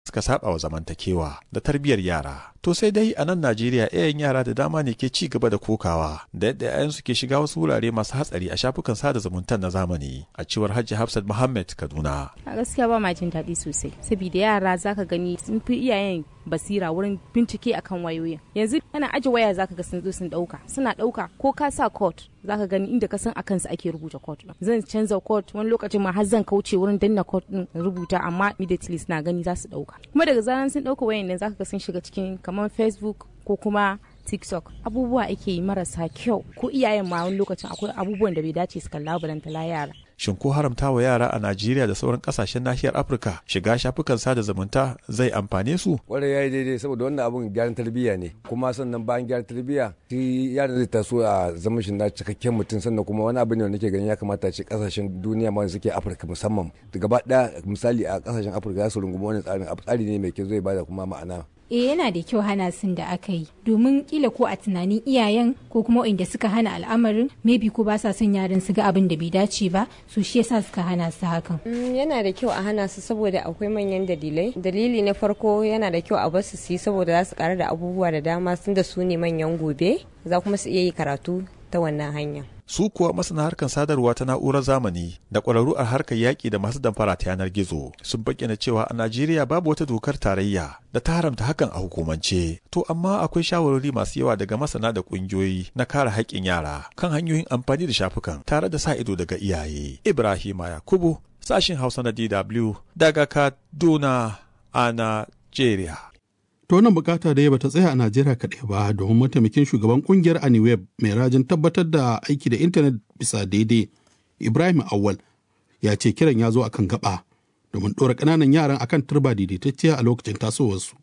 suka saba wa zamantakewa da tarbiyyar yara. To sai dai a nan Najeriya iyayen yara da dama ne ke ci gaba da kokawa da yadda 'ya'yansu ke shiga wasu wurare masu hatsari a shafukan sada zumunta na zamani a cewar Hajji Hafsat Muhammad Kaduna. A gaskiya ba ma jin daɗi sosai saboda yara zaka gani sun fi iyayen basira wurin bincike akan wayoyin yanzu ana aje waya zaka ga sun zo sun dauka suna dauka ko ka sa code zaka gani inda ka san akan su ake rubuta code din zan canza code wani lokacin ma har zan kauce wurin danna code din rubuta amma immediately suna gani za su dauka kuma daga zaran sun dauka wayan nan zaka ga sun shiga cikin kamar facebook ko kuma tiktok abubuwa ake yi marasa kyau ko iyayen ma wani lokacin akwai abubuwan da bai dace su kalla balantala yara shin ko haramta wa yara a Najeriya da sauran kasashen nahiyar Afirka shiga shafukan sada zumunta zai amfane su? Kwarai ya yi daidai saboda wannan abun gyaran tarbiyya ne kuma sannan bayan gyaran tarbiyya shi yaron zai taso a zaman shi na cikakken mutum sannan kuma wani abu ne wanda nake ganin ya kamata ce kasashen duniya ma suke Afirka musamman gaba ɗaya misali a kasashen Afirka za su rungumi wannan tsarin tsari ne mai kyau zai bada kuma ma'ana eh yana da kyau hana sun da aka yi domin kila ko a tunanin iyayen ko kuma inda suka hana al'amarin maybe ko ba sa son yaran su ga abin da bai dace ba su shi yasa suka hana su hakan yana da kyau a hana su saboda akwai manyan dalilai dalili na farko yana da kyau a bar su su yi saboda za su karu da abubuwa da dama sun da su ne manyan gobe za kuma su iya yi karatu ta wannan hanya su kuwa masana harkar sadarwa ta na'urar zamani da ƙwararru a harkar yaƙi da masu damfara ta yanar gizo sun bayyana cewa a Najeriya babu wata dokar tarayya da ta haramta hakan a hukumance. To amma akwai shawarwari masu yawa daga masana da ƙungiyoyi na kare haƙƙin yara kan hanyoyin amfani da shafukan tare da sa ido daga iyaye. Ibrahima Yakubu sashin Hausa na DW daga Kaduna a Najeriya. To wannan bukata da ya bata tsaya a Najeriya kaɗai ba domin mataimakin shugaban kungiyar Aniweb mai rajin tabbatar da aiki da intanet bisa daidai Ibrahim Awal ya ce kiran ya zo akan gaba domin ɗora ƙananan yaran akan turba daidaitacciya a lokacin tasowarsu.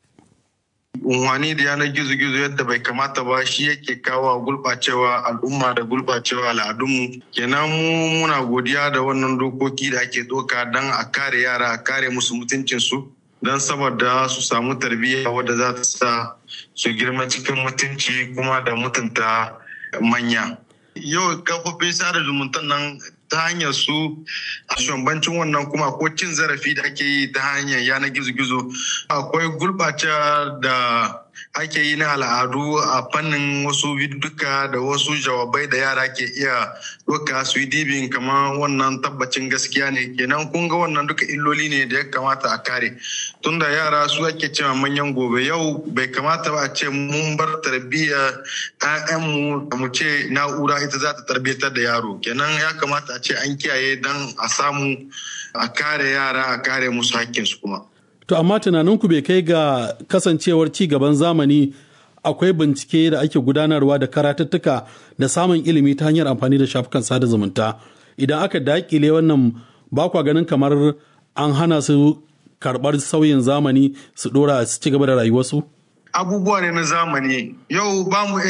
unwani da yanar gizo-gizo yadda bai kamata ba shi yake kawo gulɓacewa al'umma da gulɓacewa al'adunmu kenan mu muna godiya da wannan dokoki da ake doka don a kare yara a kare musu mutuncinsu don saboda su samu tarbiyya wadda za ta sa su girma cikin mutunci kuma da mutunta manya yau kafofin sada zumunta nan ta hanyar su a shambancin wannan kuma ko cin zarafi da ake yi ta hanyar yanar gizo-gizo akwai gurɓace da ake yi na al'adu a fannin wasu duka da wasu jawabai da yara ke iya doka su yi dibin kamar wannan tabbacin gaskiya ne kenan kun ga wannan duka illoli ne da ya kamata a kare tunda yara su ake cewa manyan gobe yau bai kamata ba a ce mun bar tarbiyyar 'ya'yanmu mu ce na'ura ita za ta tarbiyyatar da yaro kenan ya kamata a ce an kiyaye don a samu a kare yara a kare musu hakkinsu kuma To amma tunaninku bai kai ga kasancewar ci gaban zamani akwai bincike da ake gudanarwa da karatuttuka da samun ilimi ta hanyar amfani da shafukan sada zumunta. Idan aka dakile wannan ba kwa ganin kamar an hana su karɓar sauyin zamani su ɗora su ci gaba da rayuwarsu? Abubuwa ne na zamani. Yau ba mu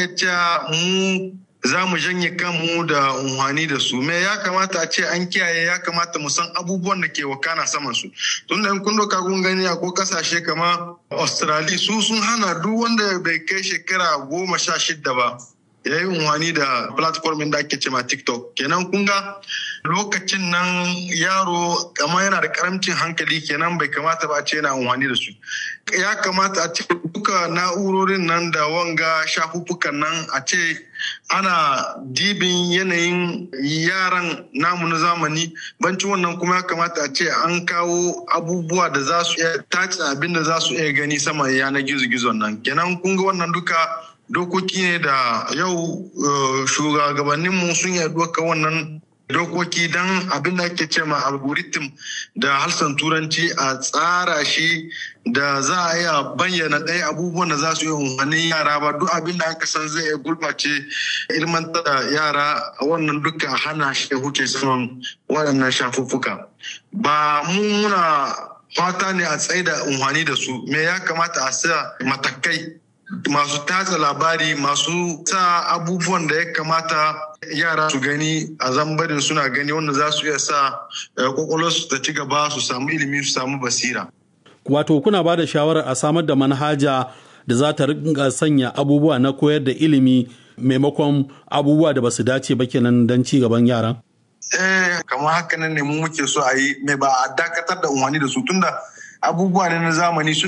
mu za mu janye kanmu da unhwani da su me ya kamata a ce an kiyaye ya kamata mu san abubuwan da ke wakana saman su tun da kun doka kun gani a ko kasashe kama australia su sun hana duk wanda bai kai shekara goma sha shidda ba ya yi unhwani da platform da ake cema tiktok kenan kun ga lokacin nan yaro kama yana da karamcin hankali kenan bai kamata ba a ce yana unhwani da su ya kamata a ce duka na'urorin nan da wanga shafuffukan nan a ce ana dibin yanayin yaran namu na zamani banci wannan kuma ya kamata a ce an kawo abubuwa da za su iya tace abin da za su iya gani sama yanar gizo-gizon nan kenan kun ga wannan duka dokoki ne da yau shugabanninmu sun yi doka wannan dokoki don abin da ake ce ma algorithm da halsan turanci a tsara shi da za a iya bayyana ɗaya abubuwan da za su yi umarnin yara ba duk abin da aka san zai iya gurɓace ilmantar da yara wannan duka hana shi huce saman waɗannan shafuffuka ba mu muna fata ne a tsaye da umarni da su me ya kamata a sa matakai masu tatsa labari masu sa abubuwan da ya kamata yara su gani a zambarin suna gani wanda za su iya sa kwakwalwarsu ta ci gaba su samu ilimi su samu basira. Wato kuna ba da shawarar a samar da manhaja da za ta rinka sanya abubuwa na koyar da ilimi maimakon abubuwa da ba su dace ba kenan don ci gaban yaran? Eh, kamar haka nan ne mu muke so a yi mai ba a dakatar da umarni da su tunda abubuwa ne na zamani